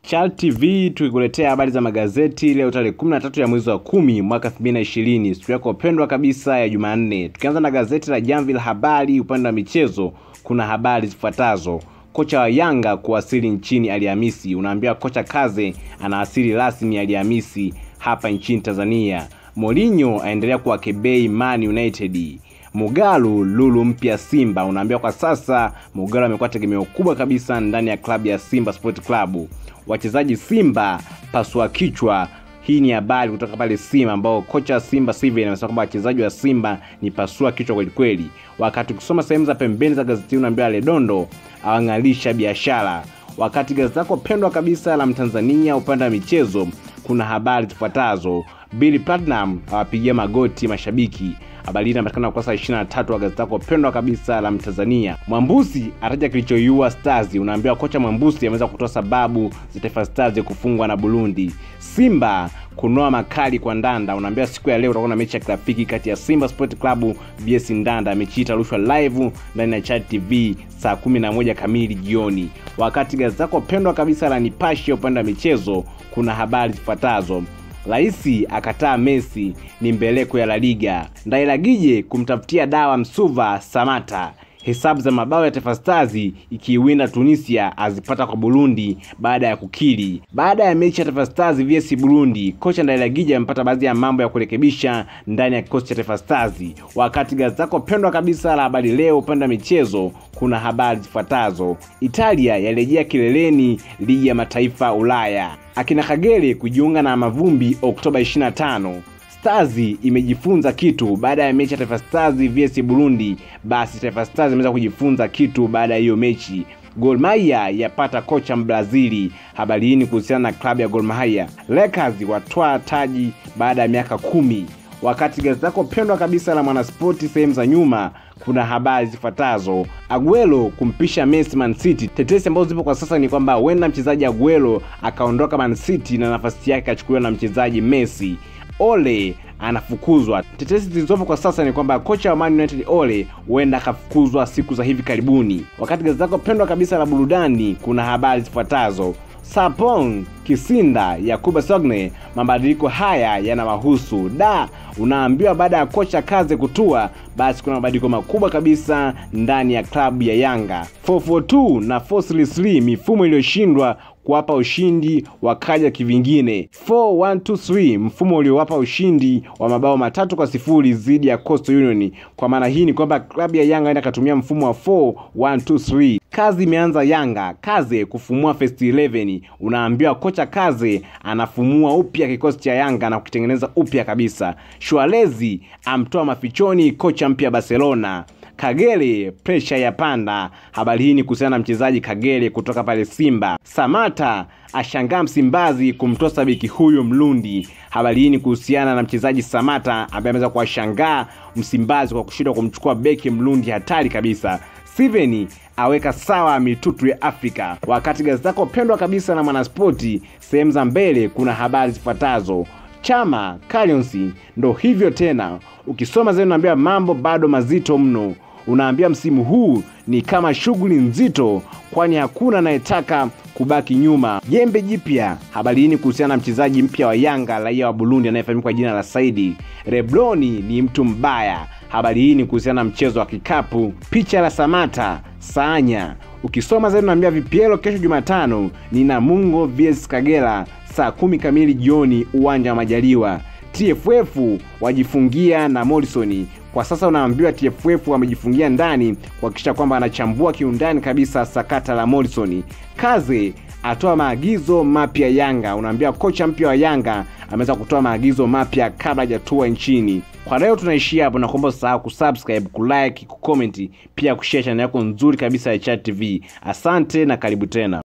Chal TV tukikuletea habari za magazeti leo tarehe 13 ya mwezi wa kumi mwaka 2020, siku yako pendwa kabisa ya Jumanne. Tukianza na gazeti la Jamvi la Habari, upande wa michezo kuna habari zifuatazo. Kocha wa Yanga kuwasili nchini Alhamisi. Unaambiwa kocha Kaze anawasili rasmi Alhamisi hapa nchini Tanzania. Mourinho aendelea kuwakebei Man United. Mugalu lulu mpya Simba. Unaambiwa kwa sasa Mugalu amekuwa tegemeo kubwa kabisa ndani ya klabu ya Simba Sport Club. Wachezaji Simba pasua kichwa. Hii ni habari kutoka pale Simba ambao kocha wa Simba Steven amesema kwamba wachezaji wa Simba ni pasua kichwa kweli kweli. Wakati ukisoma sehemu za pembeni za gazeti hili unaambiwa Ledondo awang'alisha biashara. Wakati gazeti lako pendwa kabisa la Mtanzania upande wa michezo kuna habari zifuatazo. Billy Platinum awapigia magoti mashabiki. Habari hii inapatikana ukurasa 23 wa gazeti lako pendwa kabisa la Mtanzania. Mwambusi ataja kilichoiua Stars. Unaambiwa kocha Mwambusi ameweza kutoa sababu za Taifa Stars kufungwa na Burundi. Simba kunoa makali kwa Ndanda. Unaambiwa siku ya leo utakuwa na mechi ya kirafiki kati ya Simba Sport Club vs Ndanda. Mechi hii itarushwa live ndani ya Chat TV saa 11 kamili jioni. Wakati gazeti lako pendwa kabisa la Nipashe upande wa michezo kuna habari zifuatazo. Raisi akataa Messi ni mbeleko ya La Liga. Ndailagije kumtafutia dawa Msuva Samata. Hesabu za mabao ya Taifa Stars ikiiwinda Tunisia azipata kwa Burundi baada ya kukiri. Baada ya mechi ya Taifa Stars vs Burundi, kocha Ndailagije amepata baadhi ya mambo ya kurekebisha ndani ya kikosi cha Taifa Stars. Wakati gazeti lako pendwa kabisa la Habari Leo upande wa michezo kuna habari zifuatazo. Italia yarejea kileleni ligi ya mataifa Ulaya. Akina Kagere kujiunga na Mavumbi Oktoba 25. Stars imejifunza kitu baada ya mechi ya Taifa Stars vs Burundi. Basi Taifa Stars imeweza kujifunza kitu baada ya hiyo mechi. Gor Mahia yapata kocha Mbrazili. Habari hii ni kuhusiana na klabu ya Gor Mahia. Lakers watwaa taji baada ya miaka kumi. Wakati gazeti lako pendwa kabisa la Mwanaspoti sehemu za nyuma kuna habari zifuatazo: Aguero kumpisha Messi Man City. Tetesi ambazo zipo kwa sasa ni kwamba huenda mchezaji Aguero akaondoka Man City na nafasi yake akachukuliwa na mchezaji Messi. Ole anafukuzwa. Tetesi zilizopo kwa sasa ni kwamba kocha wa Man United Ole huenda akafukuzwa siku za hivi karibuni. Wakati gazeti lako pendwa kabisa la burudani kuna habari zifuatazo: Sapong Kisinda Yakuba Sogne, mabadiliko haya yanawahusu. Da, unaambiwa baada ya kocha Kaze kutua, basi kuna mabadiliko makubwa kabisa ndani ya klabu ya Yanga. 442 na 433 mifumo iliyoshindwa kuwapa ushindi wakaja kivingine. 4123 mfumo uliowapa ushindi wa mabao matatu kwa sifuri dhidi ya Coastal Union. Kwa maana hii ni kwamba klabu ya Yanga enda katumia mfumo wa 4123. Kazi imeanza Yanga, Kaze kufumua first 11. Unaambiwa kocha Kaze anafumua upya kikosi cha Yanga na kukitengeneza upya kabisa. Shualezi amtoa mafichoni kocha mpya Barcelona. Kagere presha ya panda. Habari hii ni kuhusiana na mchezaji Kagere kutoka pale Simba. Samata ashangaa Msimbazi kumtosa beki huyo Mlundi. Habari hii ni kuhusiana na mchezaji Samata ambaye ameweza kuwashangaa Msimbazi kwa kushindwa kumchukua beki Mlundi hatari kabisa. Steven aweka sawa mitutu ya Afrika. Wakati gazeti lako pendwa kabisa na Mwanaspoti sehemu za mbele kuna habari zifuatazo. Chama Callionsi ndo hivyo tena. Ukisoma zaidi unaambia mambo bado mazito mno. Unaambia msimu huu ni kama shughuli nzito, kwani hakuna anayetaka kubaki nyuma. Jembe jipya. Habari hii ni kuhusiana na mchezaji mpya wa Yanga, raia wa Burundi anayefahamika kwa jina la Saidi. Rebloni ni mtu mbaya. Habari hii ni kuhusiana na mchezo wa kikapu. Picha la Samata Sanya. Ukisoma zaidi unaambia vipielo kesho Jumatano ni Namungo vs Kagera saa kumi kamili jioni uwanja wa Majaliwa. TFF wajifungia na Morrison. Kwa sasa unaambiwa TFF wamejifungia ndani kuhakikisha kwamba anachambua kiundani kabisa sakata la Morrison. Kaze atoa maagizo mapya Yanga. Unaambiwa kocha mpya wa Yanga ameweza kutoa maagizo mapya kabla hajatua nchini. Kwa leo tunaishia hapo, na kuomba usahau kusubscribe, kulike, kucomment, pia kushare channel yako nzuri kabisa ya Chat TV. Asante na karibu tena.